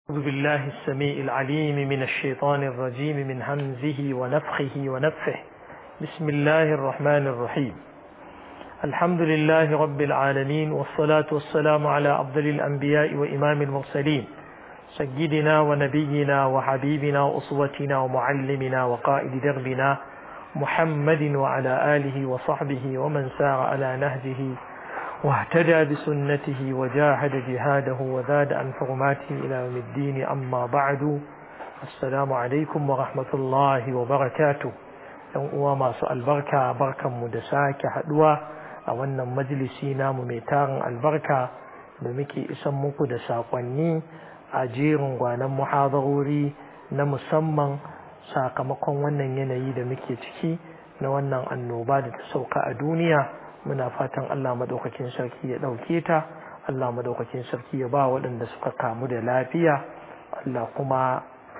أعوذ بالله السميع العليم من الشيطان الرجيم من همزه ونفخه ونفه بسم الله الرحمن الرحيم الحمد لله رب العالمين والصلاة والسلام على أفضل الأنبياء وإمام المرسلين سيدنا ونبينا وحبيبنا وأسوتنا ومعلمنا وقائد دربنا محمد وعلى آله وصحبه ومن سار على نهجه واهتدى بسنته وجاهد جهاده وزاد عن حرماته إلى يوم الدين أما بعد السلام عليكم ورحمة الله وبركاته ‘yan uwa masu albarka barkanmu da sake haɗuwa a wannan majalisi namu mai tarin albarka da muke isan muku da saƙonni a jerin gwanon muhadarori na musamman sakamakon wannan yanayi da muke ciki na wannan annoba da ta sauka a duniya muna fatan Allah madaukakin sarki ya ɗauke ta Allah madaukakin sarki ya ba waɗanda suka kamu da lafiya Allah kuma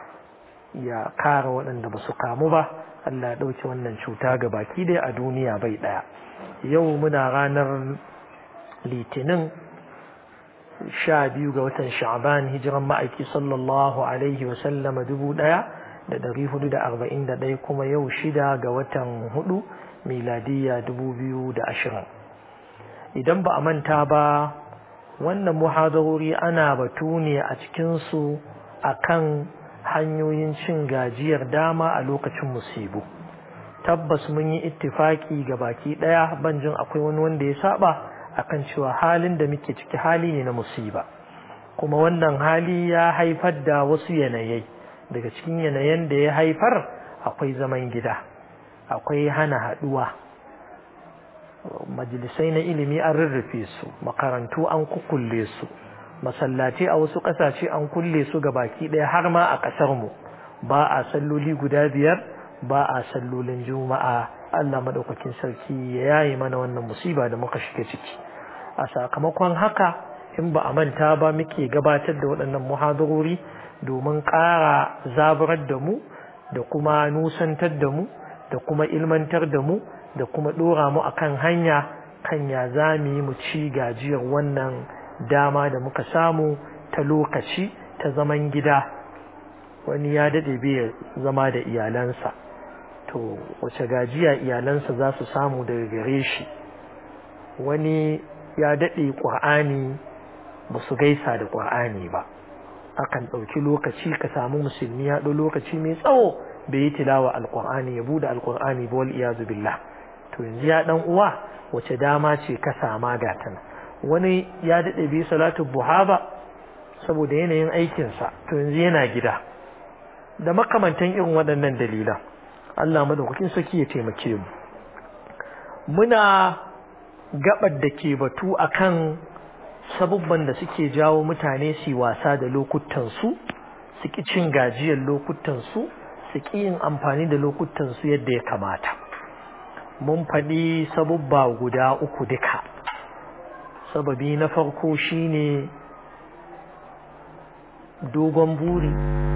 ya kare waɗanda ba su kamu ba Allah ya ɗauke wannan cuta ga baki dai a duniya bai ɗaya yau muna ranar litinin sha biyu ga watan sha'ban hijiran ma'aiki sallallahu alaihi wa sallama dubu ɗaya da ɗari hudu da arba'in da ɗaya kuma yau shida ga watan hudu miladiyya dubu biyu da ashirin idan ba a manta ba wannan muhadarori ana batu ne a cikinsu a kan hanyoyin cin gajiyar dama a lokacin musibu tabbas mun yi ittifaki ga baki ɗaya banjin akwai wani wanda ya saba akan cewa halin da muke ciki hali ne na musiba kuma wannan hali ya haifar da wasu yanayai daga cikin yanayen da ya haifar akwai zaman gida akwai hana haɗuwa majalisai na ilimi an rarrafe su makarantu an kukulle su masallaci a wasu ƙasashe an kulle su ga baki ɗaya har ma a ƙasarmu ba a salloli guda biyar ba a sallolin juma'a Allah maɗaukakin sarki ya yayi mana wannan musiba da muka shiga ciki a sakamakon haka in ba a manta ba muke gabatar da waɗannan muhadarori domin ƙara zaburar da mu da kuma nusantar da mu da kuma ilmantar da mu da kuma ɗora mu akan hanya kan ya za mu yi mu ci gajiyar wannan dama da muka samu ta lokaci ta zaman gida wani ya daɗe bai zama da iyalansa to wace gajiya iyalansa za su samu daga gare shi wani ya daɗe ƙur'ani ba su gaisa da ƙur'ani ba akan ɗauki lokaci ka samu musulmi ya ɗau lokaci mai tsawo bai yi tilawa alƙur'ani ya buɗe alƙur'ani ba wal iyazu billah to yanzu ya ɗan uwa wace dama ce ka sama ga tana wani ya daɗe bai salatu buha ba saboda yanayin aikinsa to yanzu yana gida da makamantan irin waɗannan dalilan Allah madaukakin saki ya taimake mu muna gabar da ke batu akan sabubban da suke jawo mutane su wasa da lokutansu su ki cin gajiyar lokutansu su ki yin amfani da lokutansu yadda ya kamata mun faɗi sabubba guda uku duka sababi na farko shine dogon buri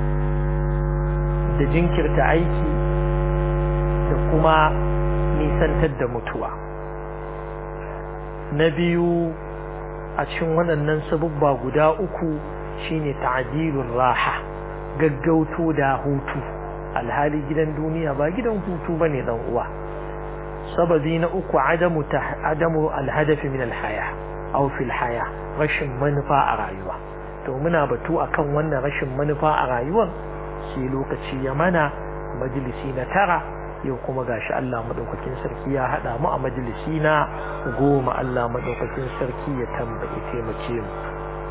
da jinkirta aiki da kuma nisantar da mutuwa na biyu a cikin waɗannan sabubba guda uku shine ta'dilur raha gaggauto da hutu alhali gidan duniya ba gidan hutu bane dan uwa sababi na uku adamu adamu alhadafi min alhaya aw fil haya rashin manufa a rayuwa to muna batu akan wannan rashin manufa a rayuwar sai lokaci ya mana majalisi na tara yau kuma gashi Allah madaukakin sarki ya hada mu a majalisi na goma Allah madaukakin sarki ya tambaye taimake mu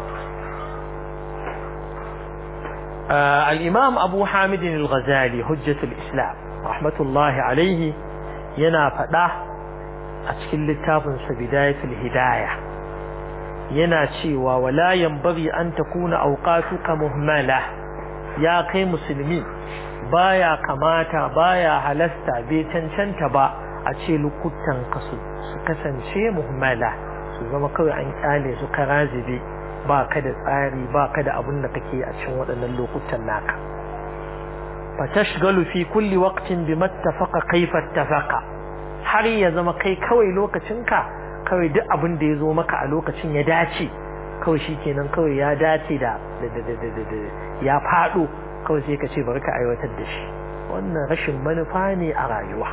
al-imam Abu Hamid al-Ghazali hujjatul Islam rahmatullahi alaihi yana fada a cikin littafin sa bidayatul hidayah yana cewa wala yanbaghi an takuna awqatuka muhmala ya kai musulmi baya kamata baya halasta bai cancanta ba a ce lokutan ka su kasance muhimmala su zama kawai an kyale su karazibe ba ka da tsari ba ka da abin da kake a cikin waɗannan lokutan naka fa tashgalu fi kulli waqtin bima ittafaqa kayfa ittafaqa har ya zama kai kawai lokacinka kawai duk abin da ya zo maka a lokacin ya dace kawai shi kenan kawai ya dace da ya faɗo kawai sai ka ce bari ka aiwatar da shi wannan rashin manufa ne a rayuwa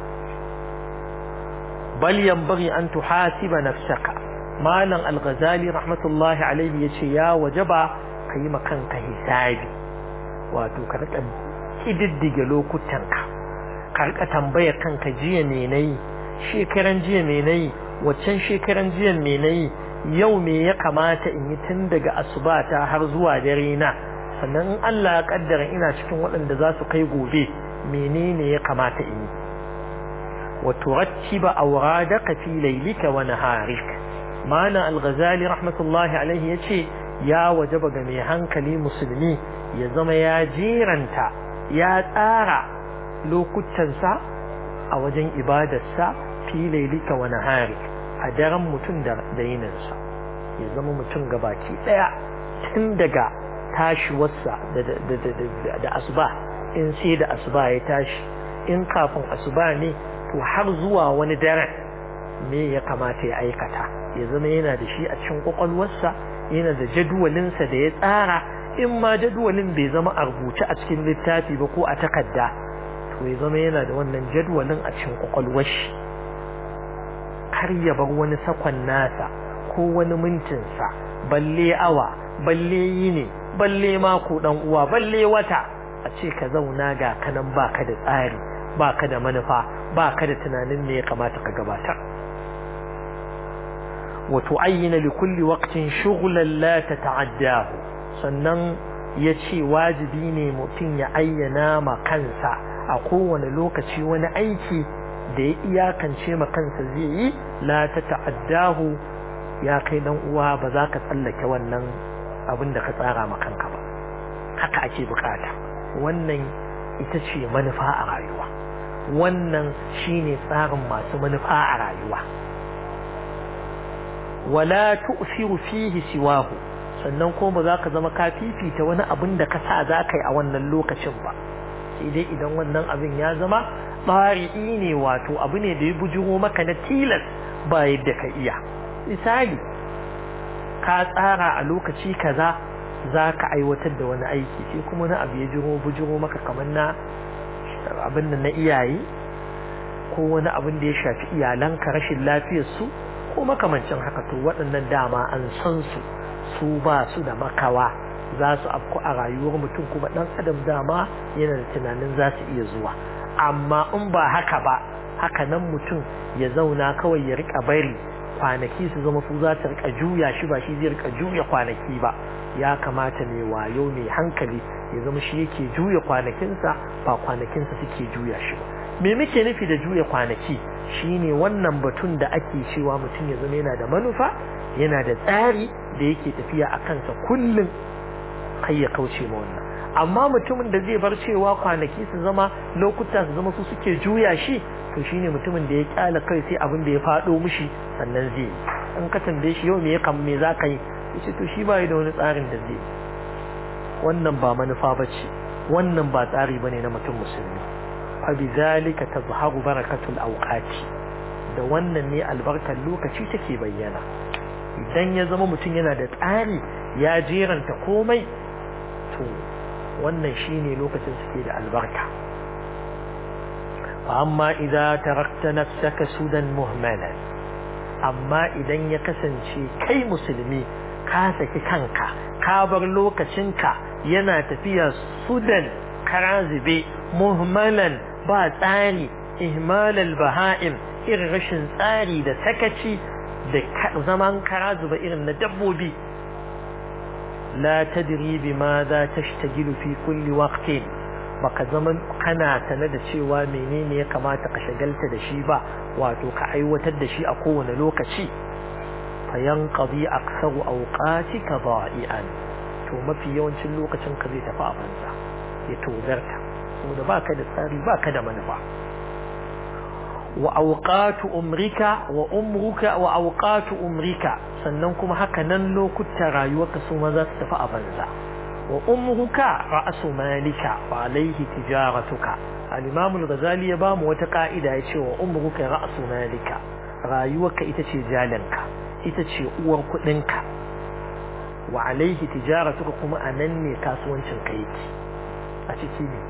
bal yanbaghi an tuhasiba nafsaka malam al-ghazali rahmatullahi alaihi yace ya wajaba kai ma kanka hisabi wato ka rika kididdige lokutanka ka rika tambayar kanka jiya me nayi shekaran jiya me nayi waccan shekaran jiya me nayi yau me ya kamata in yi tun daga asubata har zuwa dare na sannan in Allah ya kaddara ina cikin waɗanda za su kai gobe menene ya kamata in yi wa turattiba awradaka fi laylika wa naharik mana al-ghazali rahmatullahi alaihi yace ya wajaba ga mai hankali musulmi ya zama ya jiranta ya tsara lokutansa a wajen ibadarsa fi laylika wa naharik a daren mutum da yininsa ya zama mutum gabaki daya tun daga tashiwarsa da asuba in sai da asuba ya tashi in kafin asuba ne to har zuwa wani daren me ya kamata ya aikata ya zama yana da shi a cikin kwakwalwarsa yana da jadwalinsa da ya tsara in ma jadwalin bai zama a rubuce a cikin littafi ba ko a takarda to ya zama yana da wannan jadwalin a cikin kwakwalwar shi har ya bar wani sakon nasa ko wani mintinsa balle awa balle yini balle mako dan uwa balle wata a ce ka zauna ga kanan baka da tsari baka da manufa baka da tunanin me ya kamata ka gabatar wa tu'ayyana li kulli waqtin shughlan la tata'addahu sannan yace wajibi ne mutum ya ayyana ma kansa a kowane lokaci wani aiki da ya iyakance ma kansa zai yi la tata'addahu ya kai dan uwa ba za ka tsallake wannan abin da ka tsara ma kanka ba haka ake bukata wannan ita ce manufa a rayuwa wannan shine tsarin masu manufa a rayuwa wala tu'thiru fihi siwahu sannan ko ba za ka zama ka fifita wani abin da ka sa za ka yi a wannan lokacin ba sai dai idan wannan abin ya zama tsari'i ne wato abu ne da ya bujiro maka na tilas ba yadda ka iya misali ka tsara a lokaci kaza za ka aiwatar da wani aiki sai kuma na abu ya jiro bujiro maka kamar na abin da na iyaye ko wani abin da ya shafi iyalanka rashin lafiyarsu ko makamancin haka to waɗannan dama an san su su ba su da makawa za su afku a rayuwar mutum kuma ɗan adam dama yana da tunanin za su iya zuwa amma in ba haka ba haka nan mutum ya zauna kawai ya rika bari kwanaki su zama su za ta rika juya shi ba shi zai rika juya kwanaki ba ya kamata mai wayo mai hankali ya zama shi yake juya kwanakinsa ba kwanakinsa suke juya shi ba me muke nufi da juya kwanaki shine wannan batun da ake cewa mutum ya zama yana da manufa yana da tsari da yake tafiya a kansa kullum kai ya kauce ma wannan amma mutumin da zai bar cewa kwanaki su zama lokuta su zama su suke juya shi to shine mutumin da ya kyala kai sai abin da ya faɗo mishi sannan zai yi in ka tambaye shi yau me ya kam me za ka yi yace to shi bai da wani tsarin da zai wannan ba manufa bace wannan ba tsari bane na mutum musulmi fa bizalika tazharu barakatul awqati da wannan ne albarkar lokaci take bayyana idan ya zama mutum yana da tsari ya jeranta komai to wannan shine lokacin suke da albarka amma idza tarakta nafsaka sudan muhmalan amma idan ya kasance kai musulmi ka saki kanka ka bar lokacinka yana tafiya sudan karazibe muhmalan ba tsari ihmalal baha'im irin rashin tsari da sakaci da zaman karazuba irin na dabbobi la tadri bima za tashtagilu fi kulli waqtin baka zaman kana sane da cewa menene ya kamata ka shagalta da shi ba wato ka aiwatar da shi a kowane lokaci fayanqadi aktsaru awqatika da'ian to mafi yawancin lokacin ka zai tafi a banza ya tozarta saboda baka da tsari baka da manufa wa awqatu umrika wa umruka wa awqatu umrika sannan kuma haka nan lokutan rayuwarka su ma za su tafi a banza wa umruka ra'su malika wa alayhi tijaratuka al-imam al-ghazali ya bamu wata ka'ida ya ce wa umruka ra'su malika rayuwarka ita ce jalanka ita ce uwar kudinka wa alaihi tijaratuka kuma anan ne kasuwancin ka yake a ciki ne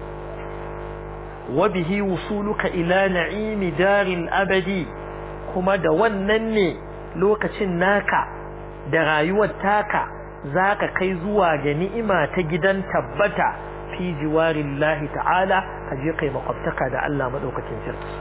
wa bihi wusuluka ila na'imi daril abadi kuma da wannan ne lokacin naka da rayuwar taka zaka kai zuwa ga ni'ima ta gidan tabbata fi jiwarillahi ta'ala ka je kai makwabtaka da Allah madaukakin sarki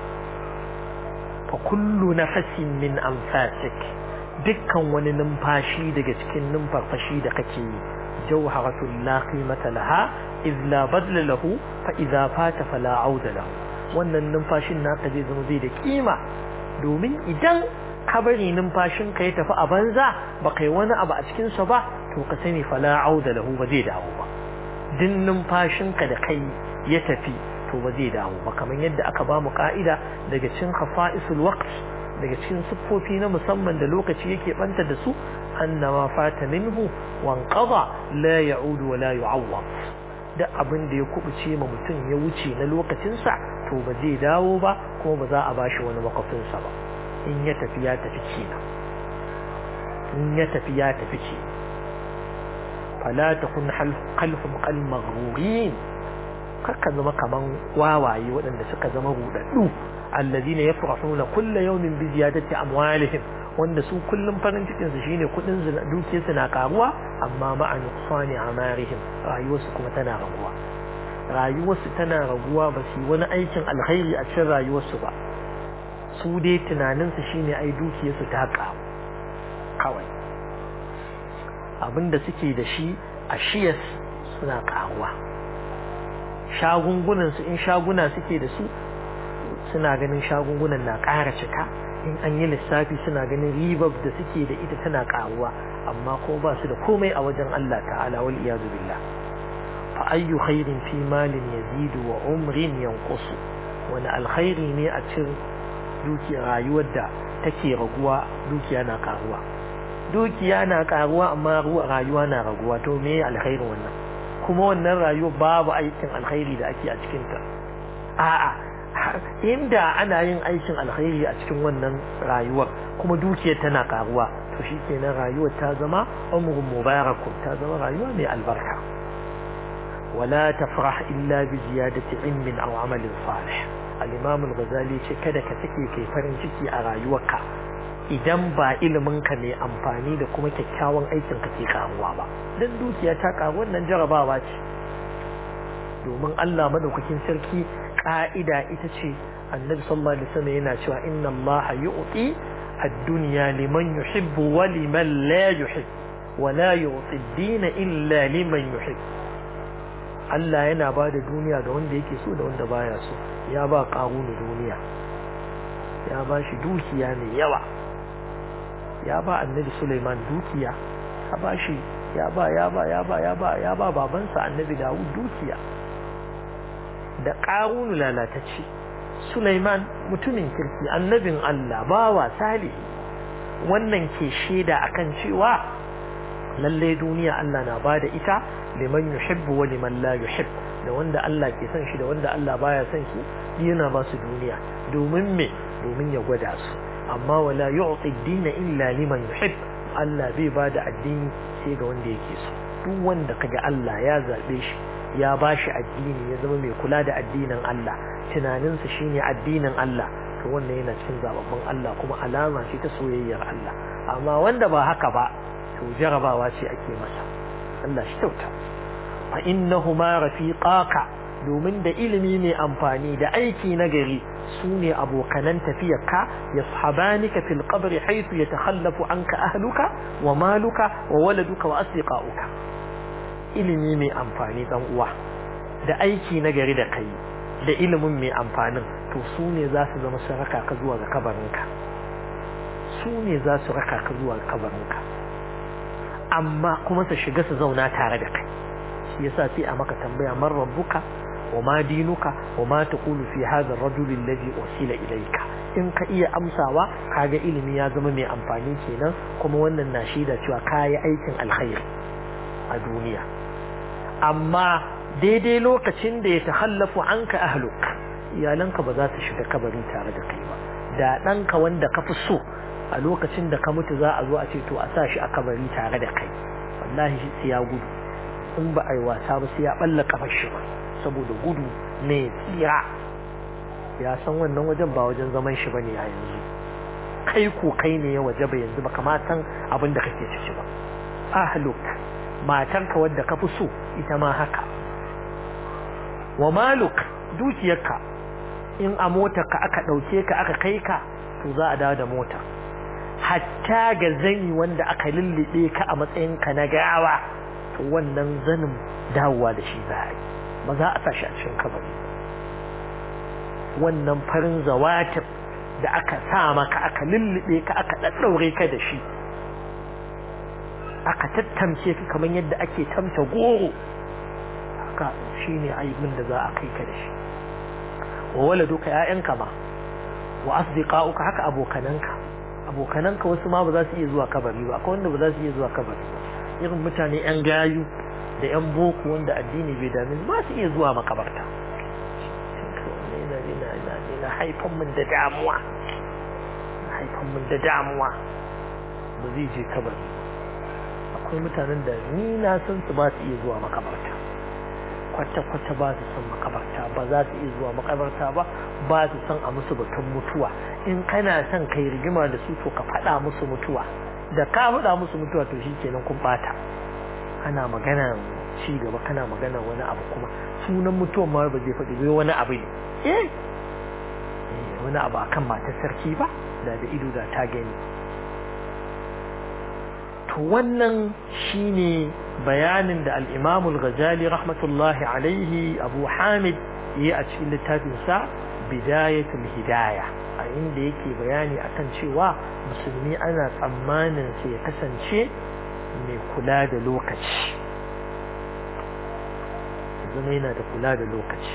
fa kullu nafasin min anfasik dukkan wani numfashi daga cikin numfarfashi da kake yi jawharatul la qimata laha iz la badla lahu fa idza fata fala auda lahu wannan numfashin naka zai zama zai da kima domin idan ka bari numfashin ka ya tafi a banza ba kai wani abu a cikin sa ba to ka sani fala auda lahu ba zai dawo ba din numfashin ka da kai ya tafi to ba zai dawo ba kamar yadda aka ba mu ka'ida daga cikin khafa'isul waqt daga cikin siffofi na musamman da lokaci yake banta da su annama fata minhu wanqada la ya'udu wa la yu'awwad da abin da ya kubuce ma mutum ya wuce na lokacinsa to ba zai dawo ba kuma ba za a bashi wani makwafinsa ba in ya tafi ya tafi kenan in ya tafi ya tafi ke fala takun khalfum qal maghrurin kakka zama kaman wawaye waɗanda suka zama rudaddu alladhina yafrahuna kulla yawmin bi ziyadati amwalihim wanda su kullum farin cikin su shine kudin dukiyar su na karuwa amma ma'a nuqsani amarihim rayuwarsu kuma tana raguwa rayuwarsu tana raguwa ba su wani aikin alkhairi a cikin rayuwarsu ba su dai tunanin su shine ai dukiyar su ta karu kawai abinda suke da shi a shiyas suna karuwa shagungunan su in shaguna suke da su suna ganin shagungunan na ƙara cika in an yi lissafi suna ganin ribar da suke da ita tana karuwa amma ko ba su da komai a wajen Allah ta'ala wal iyadu billah fa ayyu khairin fi malin yazidu wa umrin yanqusu wani alkhairi ne a cikin dukiya rayuwar da take raguwa dukiya na karuwa dukiya na karuwa amma rayuwa na raguwa to me alkhairin wannan kuma wannan rayuwa babu aikin alkhairi da ake a cikin ta a'a inda ana yin aikin alkhairi a cikin wannan rayuwar kuma dukiyar tana karuwa to shikenan rayuwar ta zama umrun mubarakun ta zama rayuwa mai albarka wala tafrah illa bi ziyadati ilmin aw amalin salih al-imam al-ghazali ce kada ka sake kai farin ciki a rayuwarka idan ba ilimin ka mai amfani da kuma kyakkyawan aikin ka ke karuwa ba dan dukiya ta karu wannan jarabawa ce domin Allah madaukakin sarki ka'ida ita ce annabi sallallahu alaihi wasallam yana cewa inna Allah yu'ti ad-dunya liman yuhibbu wa liman la yuhib wa la yu'ti ad-din illa liman yuhib Allah yana ba da duniya ga wanda yake so da wanda baya so ya ba qarunu duniya ya ba shi dukiya mai yawa ya ba annabi Sulaiman dukiya ya ba shi ya ba ya ba ya ba ya ba ya ba babansa annabi Dawud dukiya da ƙarunu lalatacce Sulaiman mutumin kirki annabin Allah bawa salihi wannan ke shaida akan cewa lalle duniya Allah na bada ita liman yuhibbu wa liman la yuhib da wanda Allah ke son shi da wanda Allah baya son shi yana ba su duniya domin me domin ya gwada su amma wala yu'ti ad-din illa liman yuhib Allah bai bada addini sai ga wanda yake so duk wanda kaga Allah ya zabe shi ya ba shi addini ya zama mai kula da addinin Allah tunaninsa shine addinin Allah to wannan yana cikin zababban Allah kuma alama ce ta soyayyar Allah amma wanda ba haka ba to jarabawa ce ake masa Allah shi kyauta fa innahuma rafiqaka domin da ilimi mai amfani da aiki na gari su ne abokanan tafiyarka yashabanika fil qabri haythu yatakhallafu anka ahluka wa maluka wa waladuka wa asdiqauka ilimi mai amfani dan uwa da aiki na gari da kai da ilimin mai amfanin to su ne za su zama su raka ka zuwa ga kabarinka su ne za su raka ka zuwa ga kabarinka amma kuma su shiga su zauna tare da kai shi yasa sai a maka tambaya man rabbuka wa ma dinuka wa ma taqulu fi hadha ar-rajul alladhi usila ilayka in ka iya amsawa kaga ilimi ya zama mai amfani kenan kuma wannan na shaida cewa kayi aikin alkhairi a duniya amma daidai lokacin da ya tahallafu anka ahluk iyalanka ba za su shiga kabari tare da kai ba da ɗanka wanda ka fi so a lokacin da ka mutu za a zo a ce to a sa shi a kabari tare da kai wallahi sai ya gudu in ba a yi wasa ba sai ya balla kafar shi ba saboda gudu ne tsira ya san wannan wajen ba wajen zaman shi bane a yanzu kai ko kai ne ya waje ba yanzu ba kama san abin da kake ciki ba ahluk matarka wadda ka fi so ita ma haka wa maluk dukiyarka in a motarka aka ɗauke ka aka kai ka to za a dawo da mota hatta ga zani wanda aka lullube ka a matsayin ka na gawa to wannan zanin dawowa da shi za a yi ba za a sashi a cikin kabari wannan farin zawatir da aka sa maka aka lullube ka aka ɗaɗɗaure ka da shi aka tattamce ka kamar yadda ake tamta goro haka shine aibin da za a kai ka da shi wa waladuka ƴaƴanka ma wa asdiqa'uka haka abokananka abokananka wasu ma ba za su iya zuwa kabari ba akwai wanda ba za su iya zuwa kabari ba irin mutane ƴan gayu da ƴan boko wanda addini bai dame ba su iya zuwa makabarta na haifan min da damuwa haifan min da damuwa ba zai je kabari akwai mutanen da ni na san su ba su iya zuwa makabarta kwata-kwata ba su san makabarta ba za su iya zuwa makabarta ba ba su san a musu batun mutuwa in kana son kai rigima da su to ka faɗa musu mutuwa da ka faɗa musu mutuwa to shi kenan kun ɓata ana magana ci gaba kana magana wani abu kuma sunan mutuwan ma ba zai faɗi bai wani abu ne eh wani abu akan matar sarki ba da da ido da ta gani to wannan shine bayanin da al-Imam al-Ghazali rahmatullahi alaihi Abu Hamid yi a cikin littafin sa Bidayatul Hidayah a inda yake bayani akan cewa musulmi ana tsammanin sai ya kasance mai kula da lokaci zama yana da kula da lokaci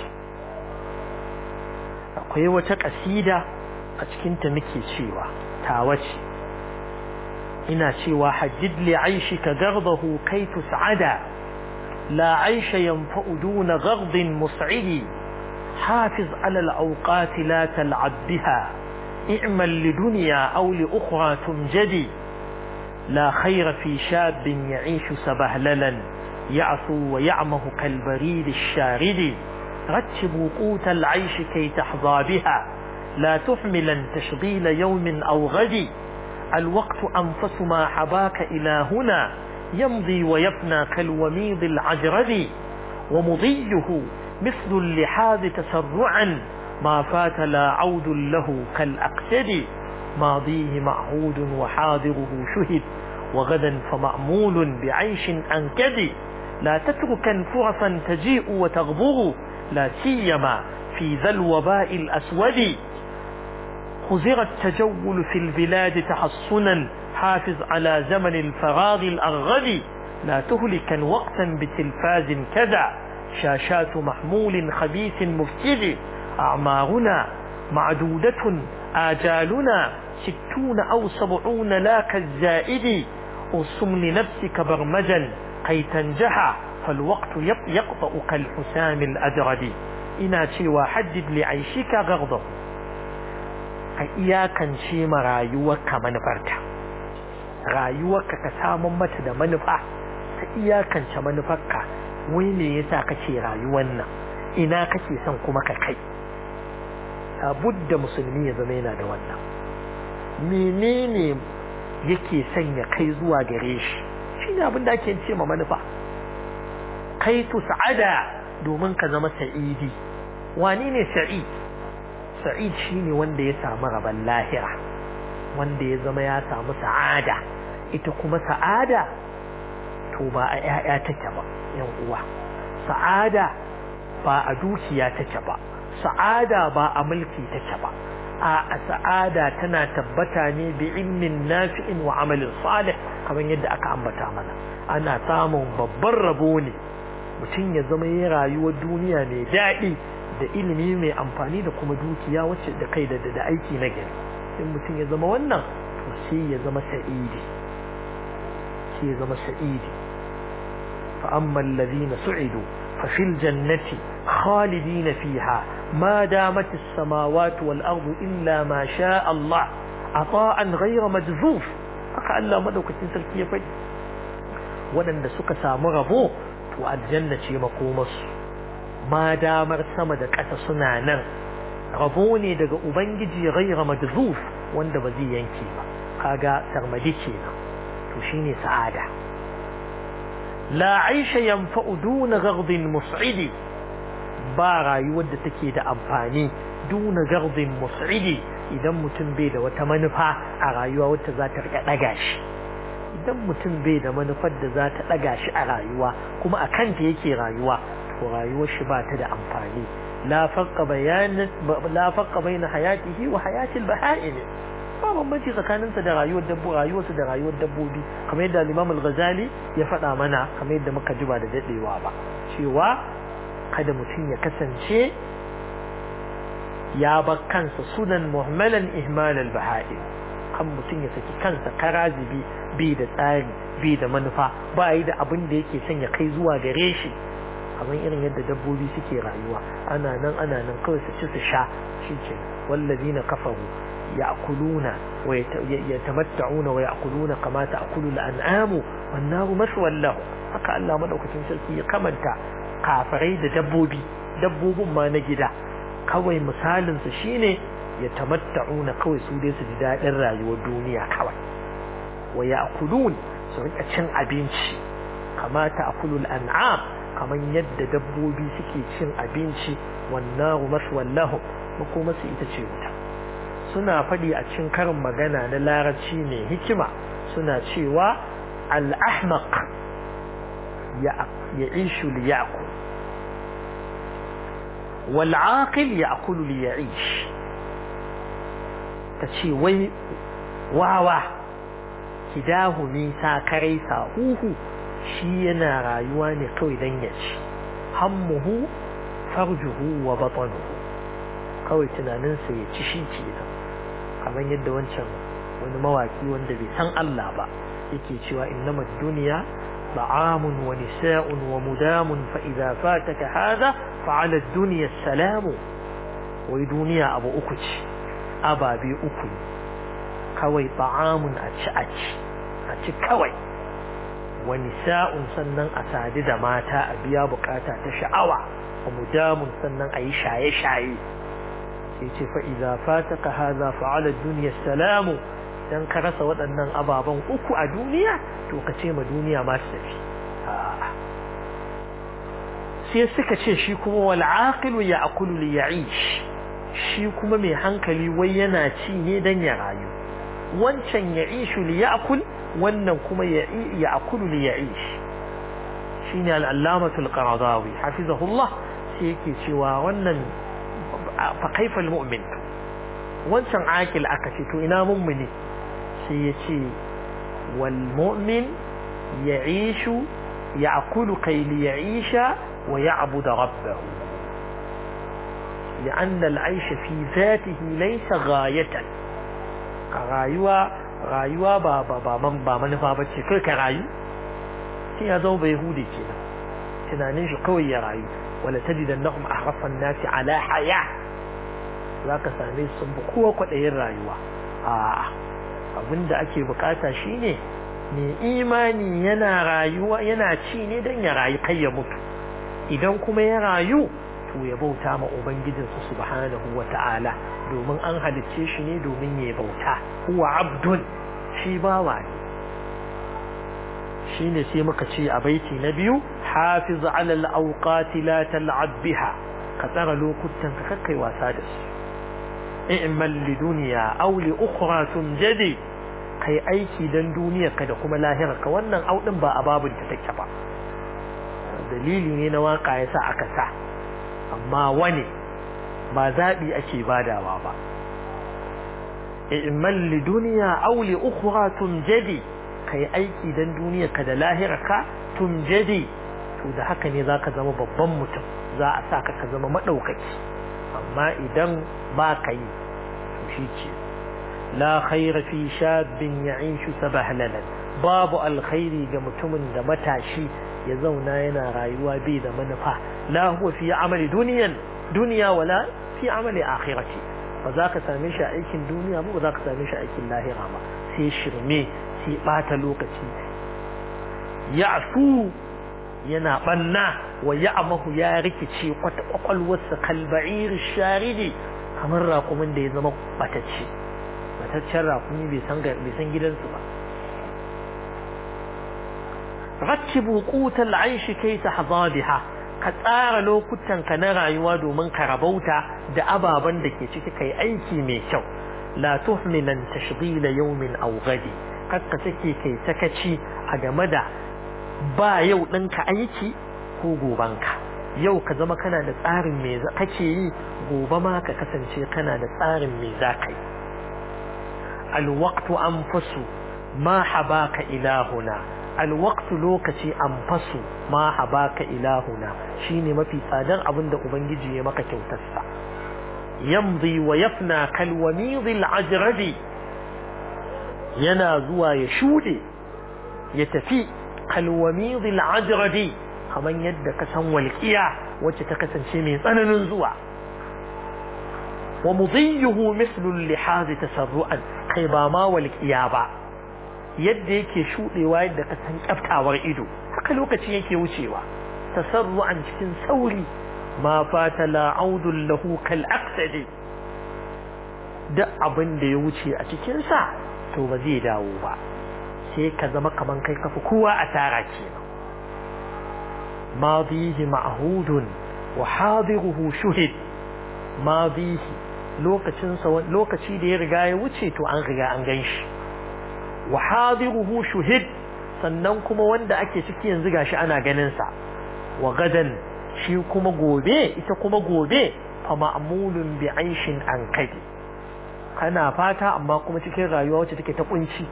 akwai wata kasida a cikinta muke cewa tawace ina cewa haddid li aishika gardahu kai tus'ada la aisha yanfa'u duna gardin mus'idi حافظ على الأوقات لا تلعب بها اعمل لدنيا أو لأخرى تمجدي لا خير في شاب يعيش سبهللا يعثو ويعمه كالبريد الشارد رتب وقوت العيش كي تحظى بها لا تحملا تشغيل يوم أو غد الوقت أنفس ما حباك إلى هنا يمضي ويفنى كالوميض العجرد ومضيه مثل اللحاذ تسرعا ما فات لا عود له كالأقسد ماضيه معهود وحاضره شهد وغدا فمأمول بعيش أنكد لا تتركا فرصا تجيء وتغبر لا سيما في ذا الوباء الأسود خزر التجول في البلاد تحصنا حافظ على زمن الفراغ الأرغد لا تهلكا وقتا بتلفاز كذا شاشات محمول خبيث مفسد أعمارنا معدودة آجالنا ستون أو سبعون لا كالزائد أرسم لنفسك برمجا كي تنجح فالوقت يقطأ كالحسام الأجرد إنا شوى حدد لعيشك غغضه إياكا شيما رايوك منفرتا رايوك كسام متى منفع إياكا منفرك wai me yasa kake rayuwar nan ina kake son kuma ka kai labudda musulmi ya zama yana da wannan menene yake son ya kai zuwa gare shi shine abin da ake ce ma manufa kai tu sa'ada domin ka zama sa'idi wani ne sa'id sa'id shine wanda ya samu rabon lahira wanda ya zama ya samu sa'ada ita kuma sa'ada to ba a 'ya'ya take ba yan uwa sa'ada ba a dukiya take ba sa'ada ba a mulki take ba a sa'ada tana tabbata ne bi ilmin nafi'in wa amalin salih kamar yadda aka ambata mana ana samun babban rabo ne mutum ya zama ya rayuwar duniya mai daɗi da ilimi mai amfani da kuma dukiya wacce da kai da da aiki na gari in mutum ya zama wannan to sai ya zama sa'idi sai ya zama sa'idi فأما الذين سعدوا ففي الجنة خالدين فيها ما دامت السماوات والأرض إلا ما شاء الله عطاء غير مجذوف فقال الله مدوك تنسل كيف waɗanda suka samu rabo to aljanna ce makomarsu ma damar sama da ƙasa suna nan rabo ne daga ubangiji ghaira majzuf wanda ba zai yanke ba kaga sarmadi kenan to shine sa'ada la aisha yanfa'u duna gardin mus'idi ba rayuwar da take da amfani duna gardin mus'idi idan mutum bai da wata manufa a rayuwa wacce za ta rika daga shi idan mutum bai da manufar da za ta daga shi a rayuwa kuma a kanta yake rayuwa to rayuwar shi ba ta da amfani la farqa bayan la farqa baina hayatihi wa hayati al-baha'im ba bambanci tsakaninsa da rayuwar dabbo rayuwarsa da rayuwar dabbobi kamar yadda Imam al-Ghazali ya faɗa mana kamar yadda muka ji ba da dadewa ba cewa kada mutum ya kasance ya bar kansa sunan muhammalan ihmal al-baha'im kan mutum ya saki kansa karazibi bi da tsari bi da manufa ba yi da abin da yake son ya kai zuwa gare shi kamar irin yadda dabbobi suke rayuwa ana nan ana nan kawai su ci su sha shi ke wallazina kafaru يأكلون ويتمتعون ويأكلون كما تأكل الأنعام والنار مثوى لهم haka Allah madaukakin sarki ya kamanta kafirai da dabbobi dabbobin ma na gida kawai misalin su shine ya tamatta'una kawai su dai su ji daɗin rayuwar duniya kawai wa ya'kulun su rika cin abinci kama ta'kulul an'am kaman yadda dabbobi suke cin abinci wannan maswal lahum makoma su ita ce wuta suna faɗi a cikin karin magana na larabci mai hikima suna cewa al-ahmaq ya ishu li ya'kul wal aqil ya'kulu li ya'ish ta ce wai wawa kidahu nisa karai huhu shi yana rayuwa ne kawai dan ya ci hammuhu farjuhu wa batanuhu kawai tunaninsa ya ci shi ke nan kamar yadda wancan wani mawaki wanda bai san Allah ba yake cewa innama duniya ta'amun wa nisa'un wa mudamun fa idza fataka hadha fa 'ala ad-dunya salamu wai duniya abu uku ce ababe uku kawai ta'amun a ci a ci a ci kawai wa nisa'un sannan a sadu da mata a biya bukata ta sha'awa wa mudamun sannan a yi shaye-shaye sai ce fa'iza fataka haza fa'ala duniya salamu don ka rasa waɗannan ababen uku a duniya to ka ce ma duniya ma su tafi sai suka ce shi kuma wal'aqilu ya akulu li ya'ish shi kuma mai hankali wai yana ci ne dan ya rayu wancan ya ishu li ya'kul wannan kuma ya akulu li ya'ish shine al-allamatu al-qaradawi hafizahullah sai yake cewa wannan fa kaifa al-mu'min wancan akil aka ce to ina mummuni sai ya ce wal mu'min ya'ishu ya'kulu kai li ya'isha wa ya'budu rabbahu لأن العيش في ذاته ليس غاية rayuwa rayuwa ba ba ba man ba manufa bace kai ka rayu sai ya zama bai hude kenan tunanin shi kawai ya rayu wala tajidannahum ahrafa an-nasi ala haya zaka same su sun kowa kwadayin rayuwa a abinda ake bukata shine mai imani yana rayuwa yana ci ne dan ya rayu kai ya mutu idan kuma ya rayu to ya bauta ma ubangijinsa subhanahu wata'ala domin an halicce shi ne domin ya bauta huwa abdun shi bawa ne shine sai muka ce a baiti na biyu hafiz ala al-awqati la tal'ab biha ka tsara lokutan ka kakkai wasa da su i'mal li dunya aw li ukhra tunjadi kai aiki dan duniya ka da kuma lahira ka wannan audin ba a babun ta take ba dalili ne na waka yasa aka sa amma wani ba zaɓi ake badawa ba i'mal li dunya aw li ukhra tunjadi kai aiki dan duniya ka da lahira ka tunjadi to da haka ne zaka zama babban mutum za a sa ka ka zama madaukaki amma idan ba ka yi to shi ce la khaira fi shabin ya'ishu sabahlalan babu alkhairi ga mutumin da matashi ya zauna yana rayuwa bai da manufa la huwa fi amali duniyan duniya wala fi amali akhirati ba za ka same shi a aikin duniya ba ba za ka same shi a aikin lahira ba sai shirme sai bata lokaci ya'fu yana banna wa ya'mahu ya rikice kwata kwakwalwarsa kalba'ir sharidi kamar raƙumin da ya zama batacce bataccen raƙumi bai san bai san gidansu ba rattibu qutal aishi kai tahza biha ka tsara lokutan ka na rayuwa domin ka rabauta da ababen da ke ciki kai aiki mai kyau la tuhmilan tashghila yawmin aw gadi kakka take kai sakaci a game da ba yau ɗinka aiki ko gobanka yau ka zama kana da tsarin me kake yi gobe ma ka kasance kana da tsarin me za ka yi alwaqtu anfasu ma habaka ilahuna alwaqtu lokaci anfasu ma habaka ilahuna shine mafi tsadar abin da ubangiji ya maka kyautarsa yamdi wa yafna kal wamidil ajradi yana zuwa ya shude ya tafi kal wamidil ajradi kaman yadda ka san walqiya wacce ta kasance mai tsananin zuwa wa mudiyuhu mislu al-lihaz tasarru'an kai ba ma walqiya ba yadda yake shudewa yadda ka san kyaftawar ido haka lokaci yake wucewa tasarru'an cikin sauri ma fata la audul lahu kal aqsadi duk abin da ya wuce a cikin sa to ba zai dawo ba sai ka zama kaman kai kafi kowa a tara kenan madihi ma'hudun wa hadiruhu shuhid madihi lokacin sa lokaci da ya riga ya wuce to an riga an ganshi wa hadiruhu shuhid sannan kuma wanda ake ciki yanzu gashi ana ganin sa wa gadan shi kuma gobe ita kuma gobe fa ma'mulun bi aishin an kadi kana fata amma kuma cikin rayuwa wacce take ta kunci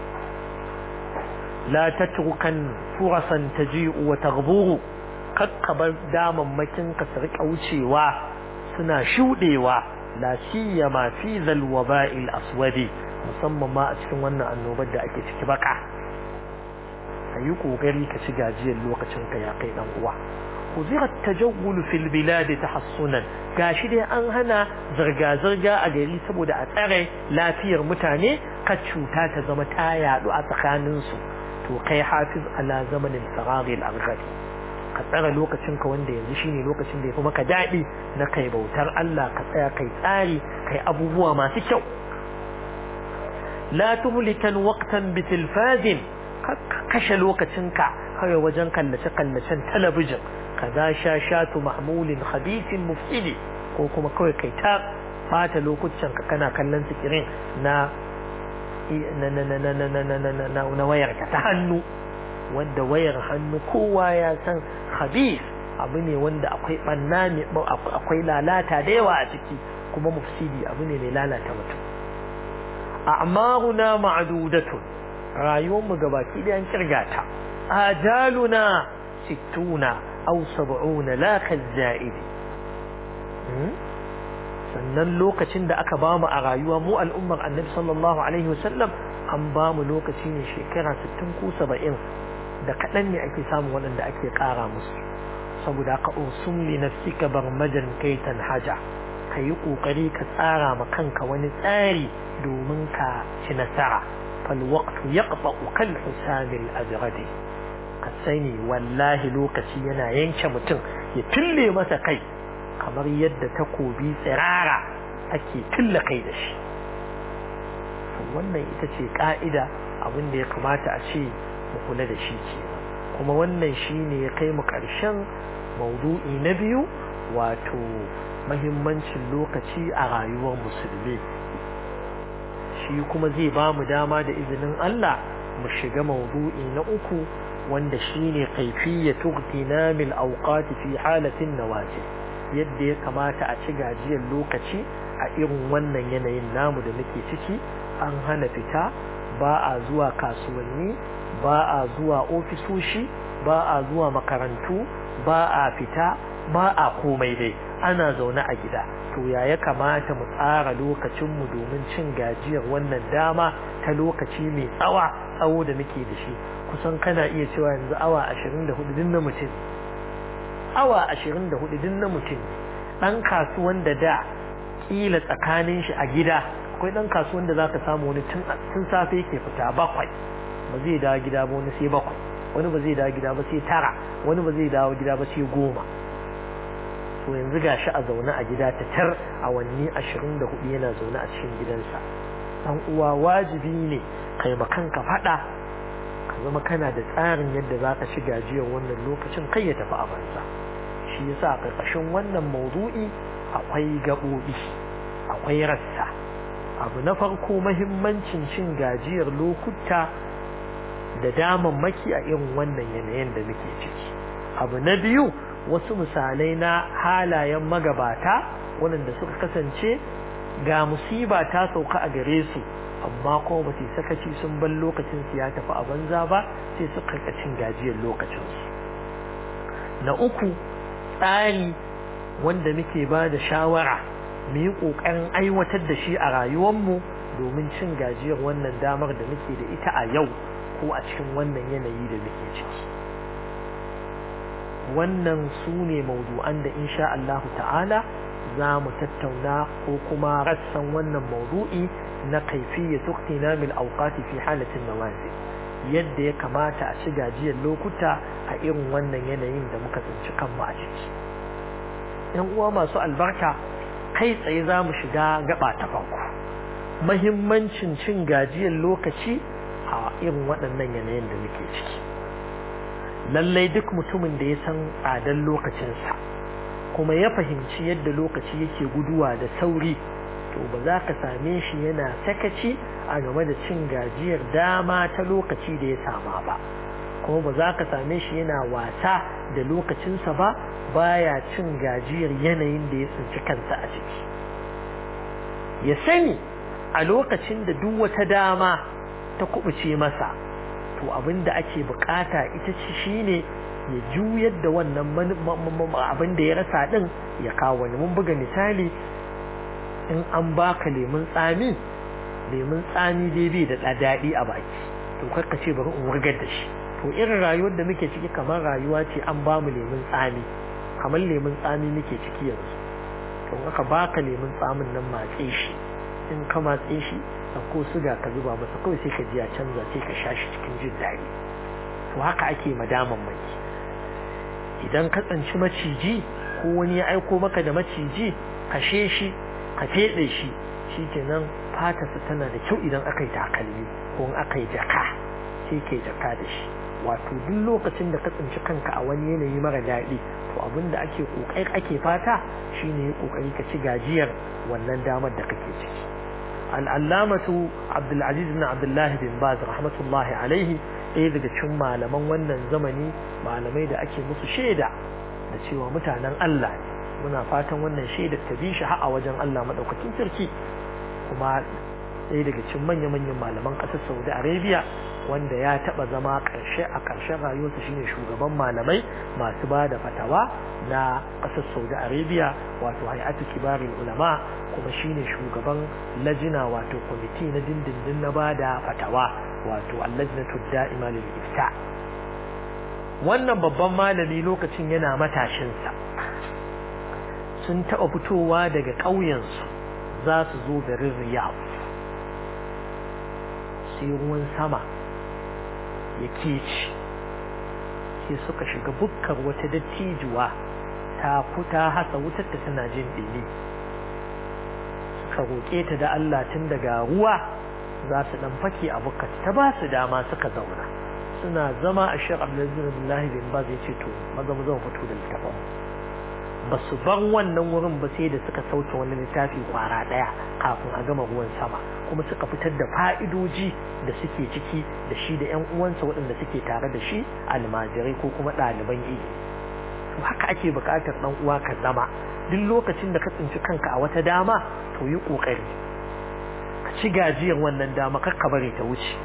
la tatrukan furasan taji'u wa taghburu kakkabar damammakin ka su rika wucewa suna shudewa la siyama fi zal waba'il aswadi musamman ma a cikin wannan annobar da ake ciki baka ayi kokari ka ci gajiyar lokacin ka ya kai dan uwa uzira tajawul fil bilad tahassunan gashi dai an hana zirga zirga a gari saboda a tsare lafiyar mutane ka cuta ta zama ta yadu a tsakanin su to kai hafiz ala zamanin sarari al-aghadi ka tsara lokacin ka wanda yanzu shine lokacin da yafi maka dadi na kai bautar Allah ka tsaya kai tsari kai abubuwa masu kyau la tuhlikan waqtan bitilfazin kashe lokacin ka kawai wajen kallace kallacen talabijin kaza shashatu mahmulin khabithin mufsidi ko kuma kawai kai ta fata lokutan ka kana kallon sikirin na na na na na na na na na na wayar ka ta hannu wanda wayar hannu kowa ya san khabith abu ne wanda akwai banna ne akwai lalata da yawa a ciki kuma mufsidi abu ne mai lalata mutum a'maruna ma'dudatun rayuwar mu gabaki da an kirgata ajaluna sittuna aw sab'una la kazza'idi sannan lokacin da aka bamu a rayuwa mu al'ummar annabi sallallahu alaihi wasallam an bamu lokaci ne shekara 60 ko 70 da kaɗan ne ake samun waɗanda ake ƙara musu saboda ka usum li nafsika barmajan kaitan haja ka yi ƙoƙari ka tsara ma kanka wani tsari domin ka ci nasara fal waqtu yaqta'u kal husamil ajradi ka sani wallahi lokaci yana yanke mutum ya tulle masa kai kamar yadda takobi tsirara ake tulle kai da shi wannan ita ce ka'ida abin da ya kamata a ce mu kula da shi ke kuma wannan shi ne ya kai mu ƙarshen maudu'i na biyu wato mahimmancin lokaci a rayuwar musulmi shi kuma zai ba mu dama da izinin Allah mu shiga maudu'i na uku wanda shine kaifiyatu igtinamil awqat fi halatin nawaji yadda ya kamata a ci gajiyar lokaci a irin wannan yanayin namu da muke ciki an hana fita ba a zuwa kasuwanni ba a zuwa ofisoshi ba a zuwa makarantu ba a fita ba a komai dai ana zaune a gida to ya ya kamata mu tsara lokacinmu domin cin gajiyar wannan dama ta lokaci mai tsawa tsawo da muke da shi kusan kana iya cewa yanzu awa 24 din na mutum awa 24 din na mutum dan kasuwan da da kila tsakanin shi a gida akwai dan kasuwan da zaka samu wani tun tun safe yake fita bakwai ba zai dawo gida ba wani sai bakwai wani ba zai dawo gida ba sai tara wani ba zai dawo gida ba sai goma to yanzu gashi a zaune a gida ta tar awanni ashirin da hudu yana zaune a cikin gidansa dan uwa wajibi ne kai ma kanka faɗa ka zama kana da tsarin yadda za ka ci gajiyar wannan lokacin kai ya tafi a banza shi yasa a ƙarƙashin wannan maudu'i akwai gaɓoɓi akwai rassa abu na farko mahimmancin cin gajiyar lokuta da damammaki a irin wannan yanayin da muke ciki abu na biyu wasu misalai na halayen magabata waɗanda suka kasance ga musiba ta sauka a gare su amma kuma ba su sakaci sun bar lokacin su ya tafi a banza ba sai suka cin gajiyar lokacinsu na uku tsari wanda muke ba da shawara mu yi ƙoƙarin aiwatar da shi a rayuwarmu domin cin gajiyar wannan damar da muke da ita a yau ko a cikin wannan yanayi da muke ciki wannan su ne maudu'an da insha Allahu ta'ala za mu tattauna ko kuma rassan wannan maudu'i na kaifiyya tuktina mil auqati fi halatin nawazi yadda ya kamata a ci gajiyar lokuta a irin wannan yanayin da muka tsinci kanmu a ciki yan uwa masu albarka kai tsaye za mu shiga gaba ta farko mahimmancin cin gajiyar lokaci a irin waɗannan yanayin da muke ciki lallai duk mutumin da ya san tsadar lokacinsa kuma ya fahimci yadda lokaci yake guduwa da sauri to ba za ka same shi yana sakaci a game da cin gajiyar dama ta lokaci da ya sama ba kuma ba za ka same shi yana wasa da lokacinsa ba baya cin gajiyar yanayin da ya tsinci kansa a ciki ya sani a lokacin da duk wata dama ta kubuce masa to abin da ake bukata ita ce shine ya juyar da wannan abin da ya rasa din ya kawo wani mun buga misali in an baka lemun tsami lemun tsami dai bai da daɗi a baki to karka ce bari in wurgar da shi to irin rayuwar da muke ciki kamar rayuwa ce an ba mu lemun tsami kamar lemun tsami muke ciki yanzu to aka baka lemun tsamin nan matse shi in ka matse shi ko suga ka zuba masa kawai sai ka ji ya canza sai ka sha shi cikin jin daɗi to haka ake madaman mai idan ka tsanci maciji ko wani ya aiko maka da maciji kashe shi ka feɗe shi shi kenan fatarsa tana da kyau idan aka yi takalmi ko in aka yi jaka sai ke jaka da shi wato duk lokacin da ka tsinci kanka a wani yanayi mara daɗi to abin da ake ƙoƙari ake fata shine ƙoƙari ka ci gajiyar wannan damar da kake ciki al'allamatu abdulaziz bin abdullahi bin baz rahmatullahi alaihi ɗaya daga cikin malaman wannan zamani malamai da ake musu shaida da cewa mutanen Allah ne muna fatan wannan shaidar ta bi shi a wajen Allah madaukakin sarki kuma ɗaya daga cikin manya-manyan malaman ƙasar Saudi Arabia wanda ya taɓa zama ƙarshe a ƙarshen rayuwarsa shine shugaban malamai masu ba da fatawa na ƙasar Saudi Arabia wato hay'atu kibarin ulama kuma shine shugaban lajina wato kwamiti na dindindin na ba da fatawa wato allajnatu da'ima lil ifta wannan babban malami lokacin yana matashinsa sun taɓa fitowa daga ƙauyensu za su zo garin riyadh sai ruwan sama ya keci sai suka shiga bukkar wata dattijuwa ta kuta hasa wutar ta tana jin ɗini suka roƙe ta da Allah tun daga ruwa za su ɗan fake a bukkar ta ba su dama suka zauna suna zama a shirar abdullahi bin baz ya ce to maza mu zama fito da littafin ba su bar wannan wurin ba sai da suka sauke wani littafi kwara ɗaya kafin a gama ruwan sama kuma suka fitar da fa'idoji da suke ciki da shi da 'yan uwansa waɗanda suke tare da shi almajirai ko kuma ɗaliban ilimi to haka ake buƙatar ɗan uwa ka zama duk lokacin da ka tsinci kanka a wata dama to yi ƙoƙari ka ci gajiyar wannan dama kar ka bari ta wuce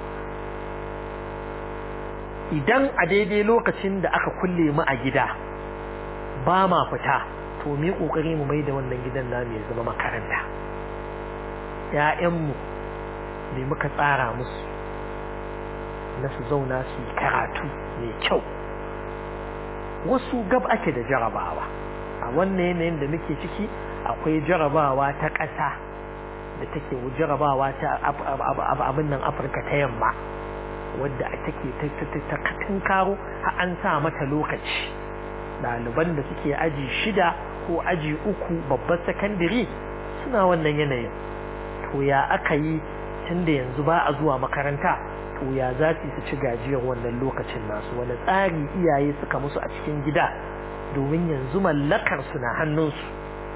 idan a daidai lokacin da aka kulle mu a gida ba ma fita to mu yi ƙoƙari mu mai da wannan gidan namu ya zama makaranta ‘ya'yanmu ne muka tsara musu na su zauna su yi karatu mai kyau wasu gab ake da jarabawa a wannan yanayin da muke ciki akwai jarabawa ta ƙasa da take jarabawa ta abin nan afirka ta yamma wadda take ta karo har an sa mata lokaci ɗaliban da suke aji shida ko aji uku babbar sakandare suna wannan yanayin to ya aka yi tun da yanzu ba a zuwa makaranta to ya za su ci gajiyar wannan lokacin nasu wani tsari iyaye suka musu a cikin gida domin yanzu mallakar su na hannunsu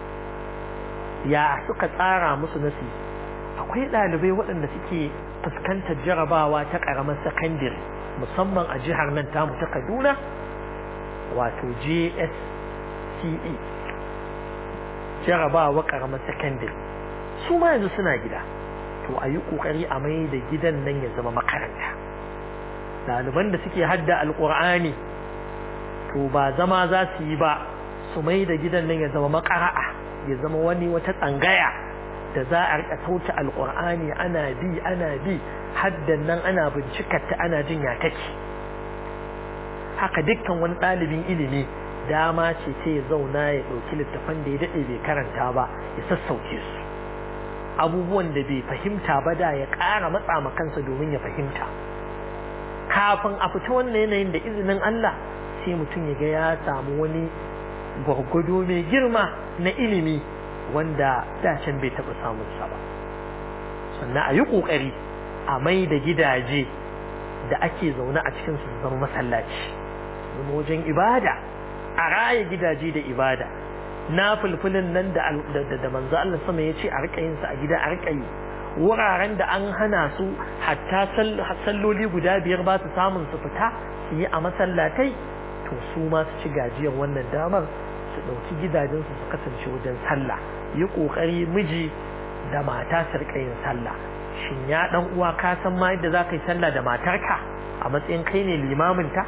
ya suka tsara musu nasi akwai ɗalibai waɗanda suke fuskantar jarabawa ta ƙaramar sakandare musamman a jihar nan tamu ta kaduna wato JSCE jarabawa ƙaramar sakandare su ma yanzu suna gida to a yi ƙoƙari a mai da gidan nan ya zama makaranta ɗaliban da suke hadda alƙur'ani to ba zama za su yi ba su mai da gidan nan ya zama makara'a ya zama wani wata tsangaya da za a rika sauta alƙur'ani ana bi ana bi haddan nan ana bincikar ta ana jin ya take haka dukkan wani ɗalibin ilimi dama ce ce ya zauna ya ɗauki littafan da ya daɗe bai karanta ba ya sassauke su abubuwan da bai fahimta ba da ya ƙara matsa ma kansa domin ya fahimta kafin a fita wannan yanayin da izinin Allah sai mutum ya ga ya samu wani gwargwado mai girma na ilimi wanda dacen bai taɓa samun sa ba sannan a yi ƙoƙari a mai da gidaje da ake zaune a cikin su zama masallaci zama wajen ibada a raya gidaje da ibada na fulfulin nan da da manzo Allah sama ya ce a rika yin sa a gida a rika yi wuraren da an hana su hatta salloli guda biyar ba su samun su fita su yi a masallatai to su ma su ci gajiyar wannan damar su ɗauki gidajensu su kasance wajen sallah yi ƙoƙari miji da mata su rika yin sallah shin ya ɗan uwa ka san ma yadda za ka yi sallah da matarka a matsayin kai ne limaminta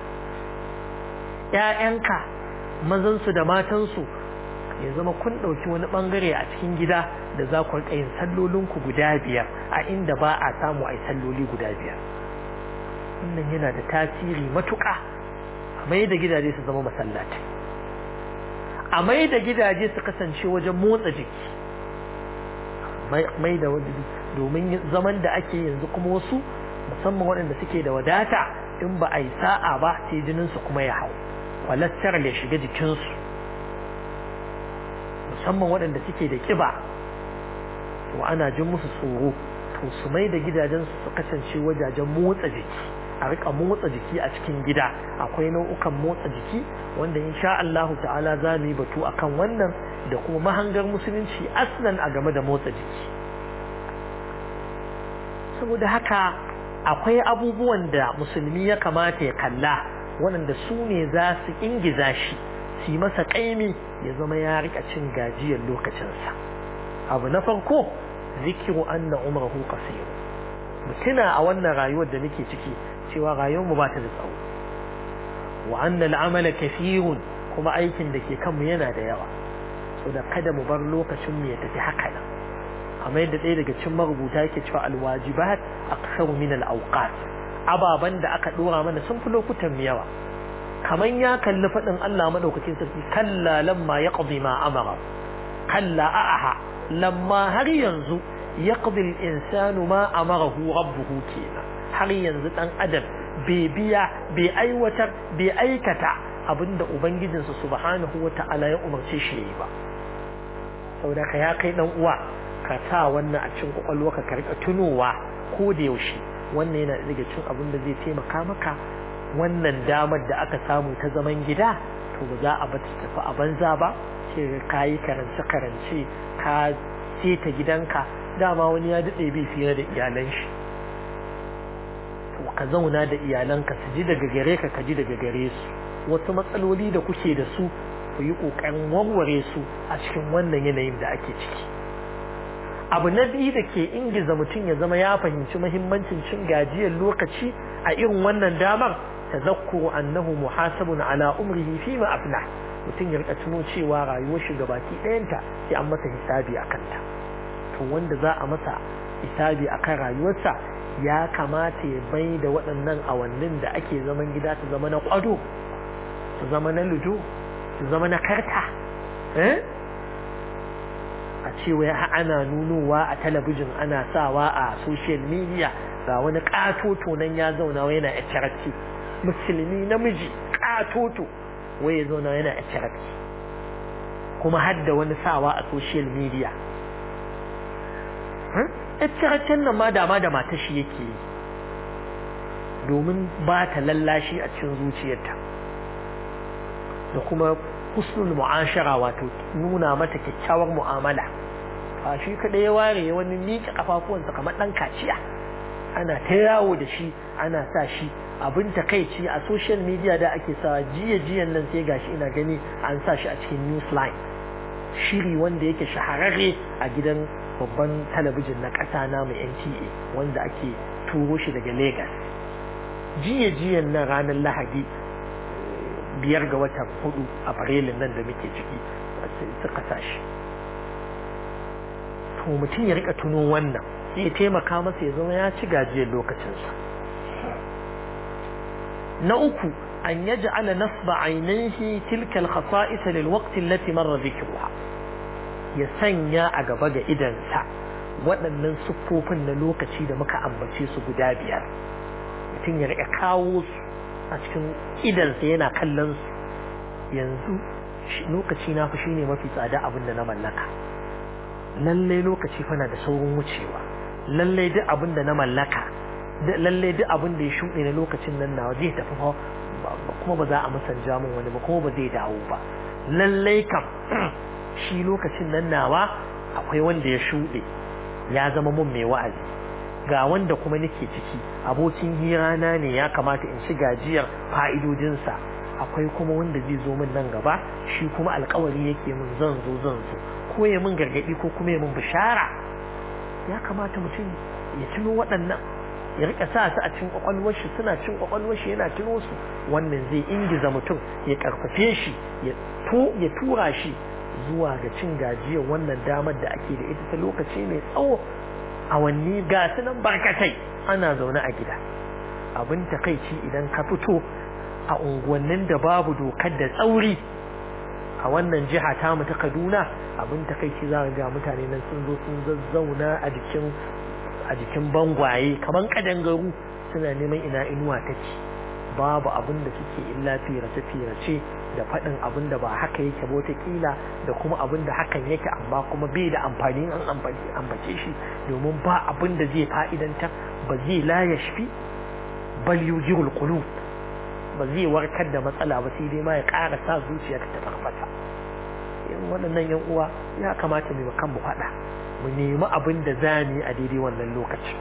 ‘ya'yanka mazansu da matansu ya zama kun ɗauki wani ɓangare a cikin gida da za ku riƙa yin sallolinku guda biyar a inda ba a samu a yi salloli guda biyar wannan yana da tasiri matuƙa a mai da gidaje su zama masallaci a mai da gidaje su kasance wajen motsa jiki mai da domin zaman da ake yanzu kuma wasu musamman waɗanda suke da wadata in ba a yi sa'a ba sai jininsu kuma ya hau kwalattar ya shiga jikinsu musamman waɗanda suke da ƙiba to ana jin musu tsoro to su mai da gidajensu su kasance wajajen motsa jiki a rika motsa jiki a cikin gida akwai nau'ukan motsa jiki wanda insha Allahu ta'ala za mu yi batu akan wannan da kuma mahangar musulunci aslan a game da motsa jiki saboda haka akwai abubuwan da musulmi ya kamata ya kalla waɗanda su ne za su ingiza shi su yi masa ƙaimi ya zama ya rika cin gajiyar lokacinsa abu na farko zikiru anna umrahu qasir mutuna a wannan rayuwar da muke ciki cewa rayuwar mu ba ta da tsawo wa anna al'amala kathirun kuma aikin da ke kanmu yana da yawa so da kada mu bar lokacin mu ya tafi haka nan amma yadda ɗaya daga cikin marubuta yake cewa alwajibat aktsaru min al-awqat ababan da aka dora mana sun fi lokutan mu yawa kaman ya kalli faɗin Allah madaukakin sarki kalla lamma yaqdi ma amara kalla a'aha lamma har yanzu yaqdi al-insanu ma amarahu rabbuhu kenan har yanzu dan adam bai biya bai aiwatar bai aikata abinda ubangijinsa subhanahu wata'ala ya umarce shi yayi ba saboda ka ya kai dan uwa ka sa wannan a cikin kwakwalwa ka rika tunowa ko da yaushe wannan yana daga cikin abin da zai taimaka maka wannan damar da aka samu ta zaman gida to ba za a ba ta tafi a banza ba ce ka yi karance karance ka seta gidanka dama wani ya daɗe bai fiye da iyalan shi to ka zauna da iyalanka su ji daga gare ka ka ji daga gare su wasu matsaloli da kuke da su ku yi ƙoƙarin warware su a cikin wannan yanayin da ake ciki abu na biyu da ke ingiza mutum ya zama ya fahimci mahimmancin cin gajiyar lokaci a irin wannan damar tazakkuru annahu muhasabun ala umrihi fi ma aflah mutum ya rika tuno cewa rayuwar shi gabaki ɗayanta sai an masa hisabi a kanta to wanda za a masa hisabi akan rayuwarsa ya kamata ya bai da waɗannan awannin da ake zaman gida su zama na ƙwado su zama na ludo su zama na karta eh a ce wai ana nunowa a talabijin ana sawa a social media ga wani katoto nan ya zauna wai yana ƴarci musulmi namiji katoto wai ya zauna yana ƴarci kuma har da wani sawa a social media ƴarcin nan ma dama da mata shi yake yi domin ba ta lallashi a cikin zuciyarta da kuma husnul mu'ashara wato nuna mata kyakkyawar mu'amala ba shi kaɗai ya ware wani miƙe kafafuwansa kamar ɗan kaciya ana ta yawo da shi ana sa shi abin takaici a social media da ake sa jiya jiyan nan sai gashi ina gani an sa shi a cikin newsline shiri wanda yake shahararre a gidan babban talabijin na ƙasa na mai NTA wanda ake turo shi daga Lagos jiya jiyan nan ranar Lahadi biyar ga watan hudu a farilin nan da muke ciki suka sa shi to mutum ya rika tuno wannan zai taimaka masa ya zama ya ci gajiyar lokacinsa na uku an yaj'ala nasba ainihi tilka al-khasa'is lil waqt allati marra dhikruha ya sanya a gaba ga idansa waɗannan siffofin na lokaci da muka ambace su guda biyar mutum ya rika kawo su a cikin idansa yana kallon su yanzu lokaci na fi shine mafi tsada abin da na mallaka lalle lokaci fana da saurin wucewa lalle duk abin da na mallaka lalle duk abin da ya shuɗe na lokacin nan nawa zai tafi kuma ba za a musanja min wani ba kuma ba zai dawo ba lalle kam shi lokacin nan nawa akwai wanda ya shuɗe ya zama mun mai wa'azi ga wanda kuma nake ciki abokin hirana ne ya kamata in ci gajiyar fa'idodinsa akwai kuma wanda zai zo min nan gaba shi kuma alkawari yake min zan zo zan zo ko ya min gargadi ko kuma ya min bishara ya kamata mutum ya tuno waɗannan ya rika sa su a cikin kwakwalwar shi suna cin kwakwalwar shi yana tuno su wannan zai ingiza mutum ya karfafe shi ya to ya tura shi zuwa ga cin gajiyar wannan damar da ake da ita ta lokaci mai tsawo awanni ga su nan barkatai ana zaune a gida abin takaici idan ka fito a unguwannin da babu dokar da tsauri a wannan jiha ta mu ta Kaduna abin takaici za ga mutane nan sun zo sun zazzauna a jikin a jikin bangwaye kaman kadangaru suna neman ina inuwa take babu abin da suke illa firace firace da faɗin abin da ba haka yake ba kila da kuma abin da hakan yake amma kuma bai da amfani an ambace shi domin ba abin da zai fa'idanta ba zai la yashfi bal yujirul qulub ba zai warkar da matsala ba sai dai ma ya ƙara sa zuciyarka ta farfasa in waɗannan yan uwa ya kamata mu kan mu faɗa mu nemi abin da za mu yi a daidai wannan lokaci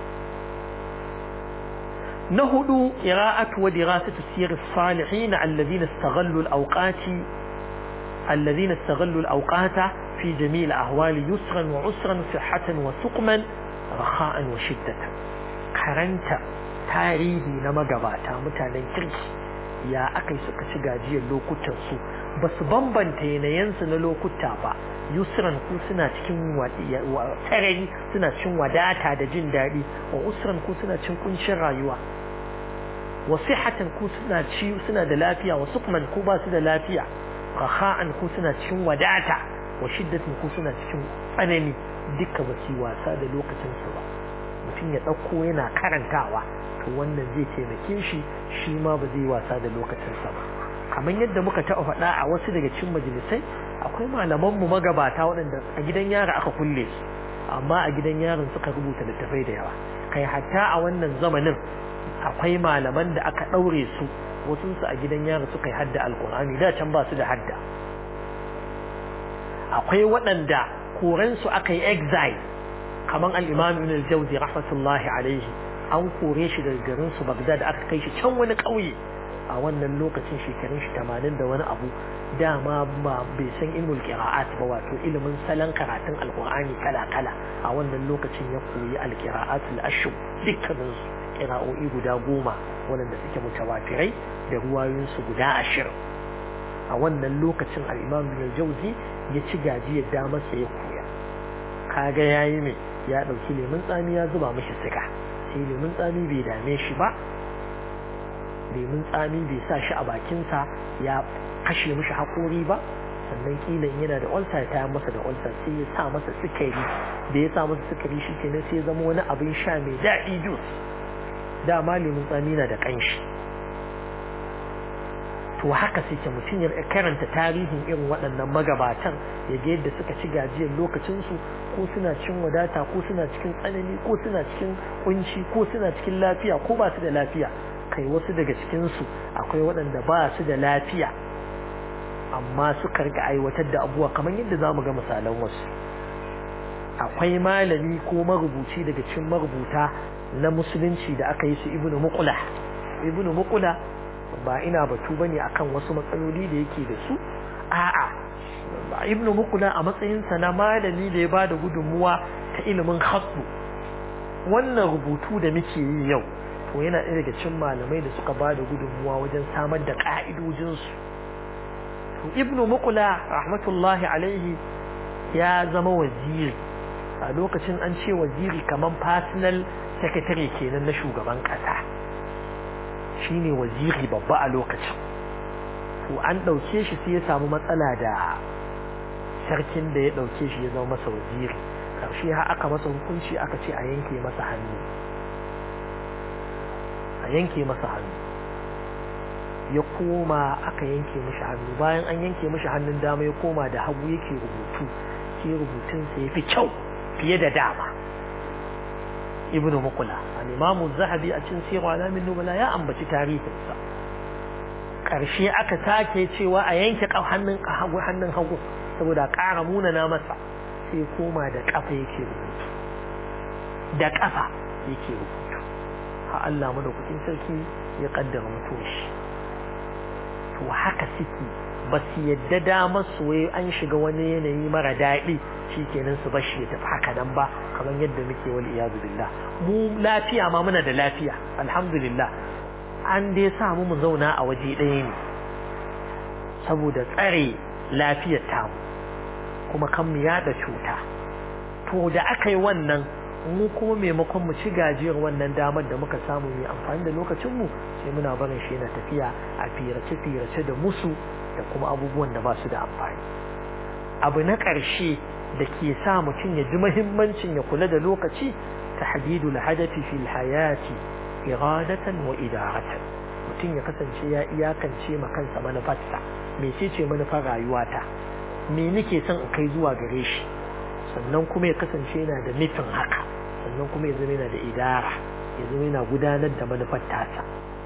na hudu qira'atu wa dirasatu siyar salihin alladhina istaghallu al-awqati alladhina istaghallu al-awqata fi jami' al-ahwali yusran wa usran sihhatan wa suqman rakha'an wa shiddatan karanta tarihi na magabata mutanen kirki ya akai suka ci gajiyar lokutan su ba su bambanta yanayensu na lokuta ba yusran ku suna cikin tarari suna cikin wadata da jin daɗi wa usran ku suna cikin kuncin rayuwa wa sihatan ku suna ci suna da lafiya wa sukman ku ba su da lafiya rakha'an ku suna cikin wadata wa shiddatin ku suna cikin tsanani duka ba su wasa da lokacin su ba mutum ya ɗauko yana karantawa to wannan zai taimake shi shi ma ba zai wasa da lokacin sa ba kamar yadda muka taɓa faɗa a wasu daga cikin majalisai akwai malaman mu magabata waɗanda a gidan yara aka kulle su amma a gidan yaron suka rubuta littafai da yawa kai hatta a wannan zamanin akwai malaman da aka ɗaure su wasu su a gidan yara suka yi hadda alkur'ani da can ba su da hadda akwai waɗanda koransu aka yi exile kamar al-imam ibn al-jawzi rahmatullahi alaihi an kore shi daga garin su Baghdad aka kai shi can wani ƙauye a wannan lokacin shekarun shi 80 da wani abu dama ba bai san ilmul qira'at ba wato ilimin salon karatun alqur'ani kala kala a wannan lokacin ya koyi alqira'at al-ashr dukkanin su qira'o'i guda goma wanda suke mutawatirai da ruwayoyin su guda ashirin a wannan lokacin al-imam ibn al-jawzi ya ci gajiyar damar sa ya koya kaga yayi ne ya dauki lemun tsami ya zuba mishi siga sai lemun tsami bai dame shi ba lemun tsami bai sa shi a bakinsa ya kashe mishi haƙori ba sannan kila in yana da ulcer ya tayar masa da ulcer sai ya sa masa sukari da ya sa masa sukari shi kenan sai ya zama wani abin sha mai daɗi juice dama lemun tsami na da ƙanshi to haka suke mutum ya karanta tarihin irin waɗannan magabatan ya ga yadda suka ci gajiyar lokacinsu ko suna cikin wadata ko suna cikin tsanani ko suna cikin kunci ko suna cikin lafiya ko ba su da lafiya kai wasu daga cikinsu akwai waɗanda ba su da lafiya amma suka rika aiwatar da abubuwa kamar yadda za mu ga misalan wasu akwai malami ko marubuci daga cikin marubuta na musulunci da aka yi su ibnu muqula ibnu muqula ba ina batu bane akan wasu matsaloli da yake da su a'a ibnu muqula a matsayin sa na malami da ya bada gudunmuwa ta ilimin khattu wannan rubutu da muke yi yau to yana ɗaya daga cikin malamai da suka bada gudunmuwa wajen samar da ka'idojin su to ibnu muqula rahmatullahi alaihi ya zama waziri a lokacin an ce waziri kaman personal secretary kenan na shugaban kasa shine waziri babba a lokacin to an ɗauke shi sai ya samu matsala da sarkin da ya ɗauke shi ya zama masa waziri ƙarshe har aka masa hukunci aka ce a yanke masa hannu a yanke masa hannu ya koma aka yanke mishi hannu bayan an yanke mishi hannun dama ya koma da hagu yake rubutu sai rubutunsa ya fi kyau fiye da dama ibnu muqula al-imam az-zahabi a cikin sirru alamin nubala ya ambaci tarihinsa karshe aka sake cewa a yanke hannun hagu hannun hagu saboda ƙara munana masa sai koma da kafa yake rubutu da kafa yake rubutu ha Allah madaukakin sarki ya kaddara mutuwar shi to haka suke ba su yadda damar su wai an shiga wani yanayi mara daɗi shikenan su bashi ya tafi haka nan ba kamar yadda muke wal iyadu billah mu lafiya ma muna da lafiya alhamdulillah an dai sa mu mu zauna a waje ɗaya ne saboda tsare lafiyar tamu kuma kan mu yada cuta to da aka yi wannan mu kuma maimakon mu ci gajiyar wannan damar da muka samu mai amfani da lokacin mu sai muna barin shi yana tafiya a firace firace da musu da kuma abubuwan da ba su da amfani abu na ƙarshe da ke sa mutum ya ji muhimmancin ya kula da lokaci tahdidul hadafi fil hayati iradatan wa idaratan mutum ya kasance ya iyakance ma kansa manufarsa mecece manufar rayuwata me nake son in kai zuwa gare shi sannan kuma ya kasance yana da nufin haka sannan kuma ya zama yana da idara ya zama yana gudanar da manufar tasa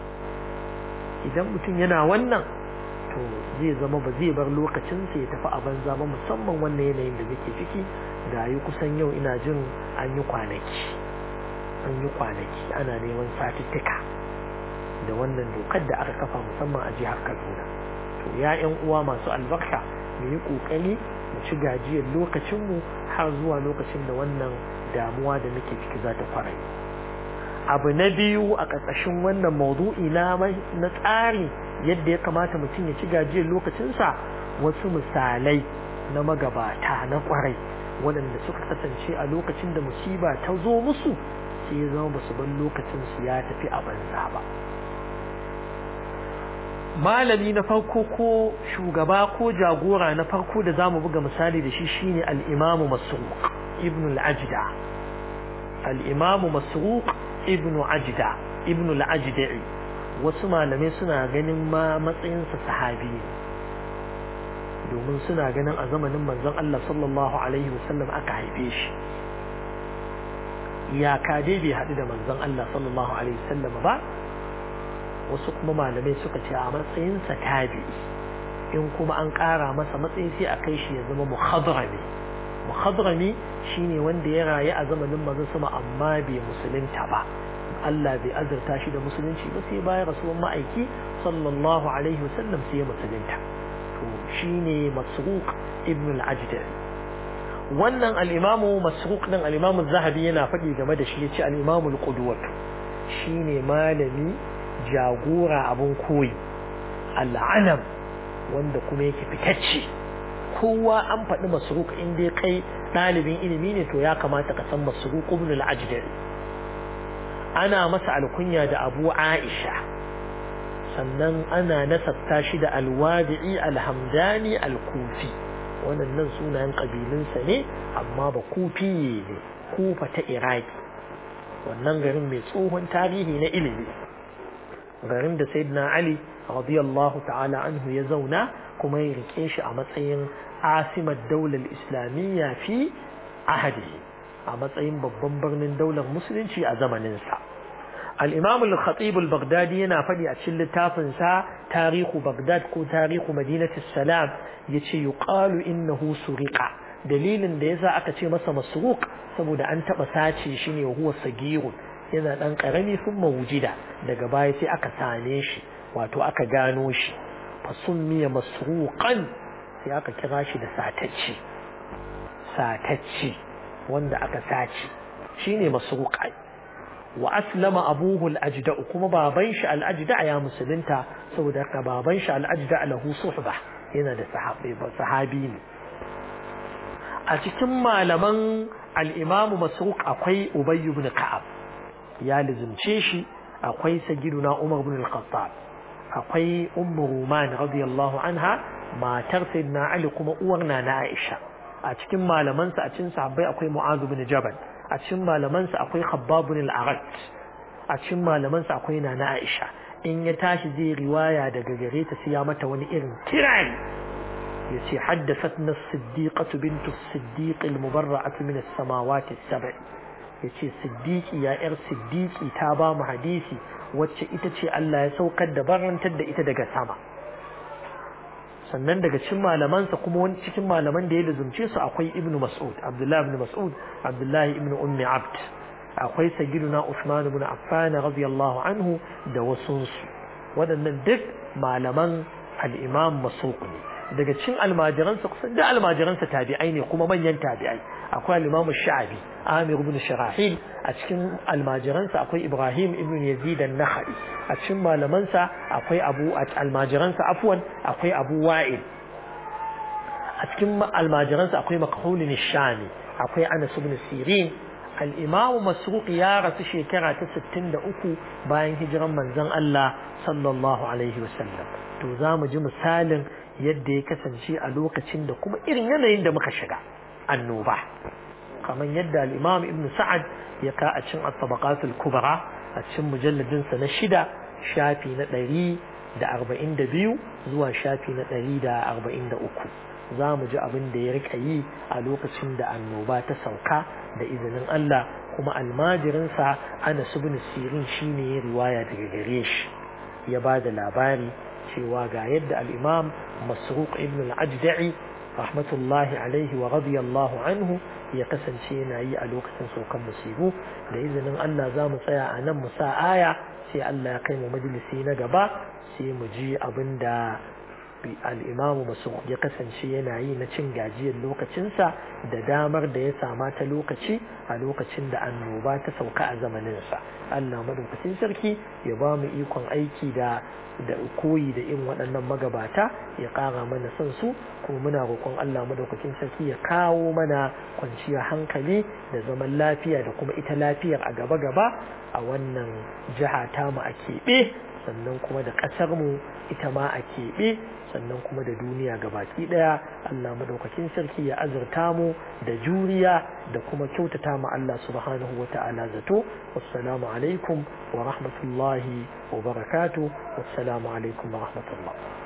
idan mutum yana wannan to zai zama ba zai bar lokacinsa ya tafi a banza ba musamman wannan yanayin da muke ciki ga yi kusan yau ina jin an yi kwanaki an yi kwanaki ana neman satuttuka da wannan dokar da aka kafa musamman a jihar kaduna to ya yan uwa masu albarka mu yi kokari mu ci gajiyar lokacinmu har zuwa lokacin da wannan damuwa da muke ciki za ta kwarai abu na biyu a ƙarƙashin wannan maudu'i na na tsari yadda ya kamata mutum ya ci gajiyar lokacinsa wasu misalai na magabata na kwarai waɗanda suka kasance a lokacin da musiba ta zo musu sai ya zama basu bar lokacinsu ya tafi a banza ba malami na farko ko shugaba ko jagora na farko da zamu buga misali da shi shine al-imamu masruq ibn al-ajda al-imamu masruq ibn ajda ibn al-ajda'i wasu malamai suna ganin ma matsayinsa sahabi ne domin suna ganin a zamanin manzon Allah sallallahu alaihi wasallam aka haife shi iyaka dai bai haɗu da manzon Allah sallallahu alaihi wasallam ba wasu kuma malamai suka ce a matsayinsa tabi'i in kuma an ƙara masa matsayi sai a kai shi ya zama muhadrami muhadrami shine wanda ya rayu a zamanin manzon sama amma bai musulunta ba Allah bai azurta shi da musulunci ba sai bayan rasuwan ma'aiki sallallahu alaihi wasallam sai ya musulunta to shine masruq ibn al-ajdar wannan al-imamu masruq din al-imamu zahabi yana faɗi game da shi yace al-imamu al-qudwat shine malami jagora abun koyi al-alam wanda kuma yake fitacce kowa an faɗi masruq in dai kai ɗalibin ilimi ne to ya kamata ka san masruq ibn al-ajdar ana masa alkunya da abu aisha sannan ana nasabta shi da alwadi'i alhamdani alkufi wannan sunayen ƙabilunsa ne amma ba kufi ne kufa ta iraki wannan garin mai tsohon tarihi na ilimi garin da sayyidina ali radiyallahu ta'ala anhu ya zauna kuma ya rike shi a matsayin asimar daular islamiyya fi ahadi a matsayin babban birnin daular musulunci a zamaninsa al-imam al-khatib al-baghdadi yana faɗi a cikin littafin sa tarihu baghdad ko tarihu madinati salam yace yuqalu innahu suriqa dalilin da yasa aka ce masa masruq saboda an taba sace shi ne huwa sagirun yana dan karami sun mawujida daga baya sai aka same shi wato aka gano shi fasummiya masruqan sai aka kira shi da satacce satacce wanda aka sace shine masruqai wa aslama abuhu al-ajda kuma baban shi al-ajda ya musulunta saboda haka baban shi al-ajda lahu suhba yana da sahabi sahabi ne a cikin malaman al-imam masruq akwai ubay ibn ka'ab ya lizumce shi akwai sagiduna umar ibn al-khattab akwai ummu ruman radiyallahu anha matar sayyidina ali kuma uwar na aisha a cikin malamansa a cikin sahabbai akwai mu'adh ibn jabal a cikin malamansa akwai khabbab ibn al-arat a cikin malamansa akwai nana aisha in ya tashi zai riwaya daga gare ta sai ya mata wani irin kirari yace haddathatna as-siddiqatu bintu as-siddiq al-mubarra'atu min as-samawati as-sab'i yace siddiqi ya yar siddiqi ta ba mu hadisi wacce ita ce Allah ya saukar da barantar da ita daga sama sannan daga cikin malamansa kuma wani cikin malaman da ya luzumce su akwai ibn mas'ud abdullahi ibn mas'ud abdullahi ibn ummi abd akwai sayyiduna usman ibn affan radiyallahu anhu da wasu su waɗannan duk malaman al-imam mas'ud ne daga cikin almajiransa kusan da almajiransa tabi'ai ne kuma manyan tabi'ai akwai al-imam sha'abi amir ibn sharahil a cikin almajiransa akwai ibrahim ibn yazid an-nakhai a cikin malamansa akwai abu almajiransa afwan akwai abu wa'il a cikin almajiransa akwai makhulin shami akwai anas ibn sirin al-imam masruq ya rasu shekara ta 63 bayan hijiran manzon Allah sallallahu alaihi wasallam to za mu ji misalin yadda ya kasance a lokacin da kuma irin yanayin da muka shiga annoba kamar yadda al-imam ibn sa'ad ya ka a cikin at-tabaqatul kubra a cikin mujalladin sa na shida shafi na ɗari da arba'in da biyu zuwa shafi na ɗari da arba'in da uku za mu ji abin da ya rika yi a lokacin da annoba ta sauka da izinin Allah kuma almajirinsa Anas ibn Sirin shine ya riwaya daga gare shi ya ba da labari cewa ga yadda al-Imam Masruq ibn al-Ajda'i rahmatullahi alaihi wa radiyallahu anhu ya kasance yana yi a lokacin saukan musibu da izinin Allah za mu tsaya a nan mu sa aya sai Allah ya kai mu majalisi na gaba sai mu ji abin da al'imamu masu ya kasance yana yi na cin gajiyar lokacinsa da damar da ya sama ta lokaci a lokacin da annoba ta sauka a zamaninsa Allah madaukakin sarki ya ba mu ikon aiki da da koyi da irin waɗannan magabata ya ƙara mana son su kuma muna roƙon Allah madaukakin sarki ya kawo mana kwanciyar hankali da zaman lafiya da kuma ita lafiyar a gaba-gaba a wannan jiha tamu a keɓe sannan kuma da ƙasar mu ita ma a keɓe sannan kuma da duniya gabaki ɗaya Allah madaukakin sarki ya azurta mu da juriya da kuma kyautata mu Allah subhanahu wa ta'ala zato wassalamu alaikum wa rahmatullahi wa barakatuh wassalamu alaikum wa rahmatullah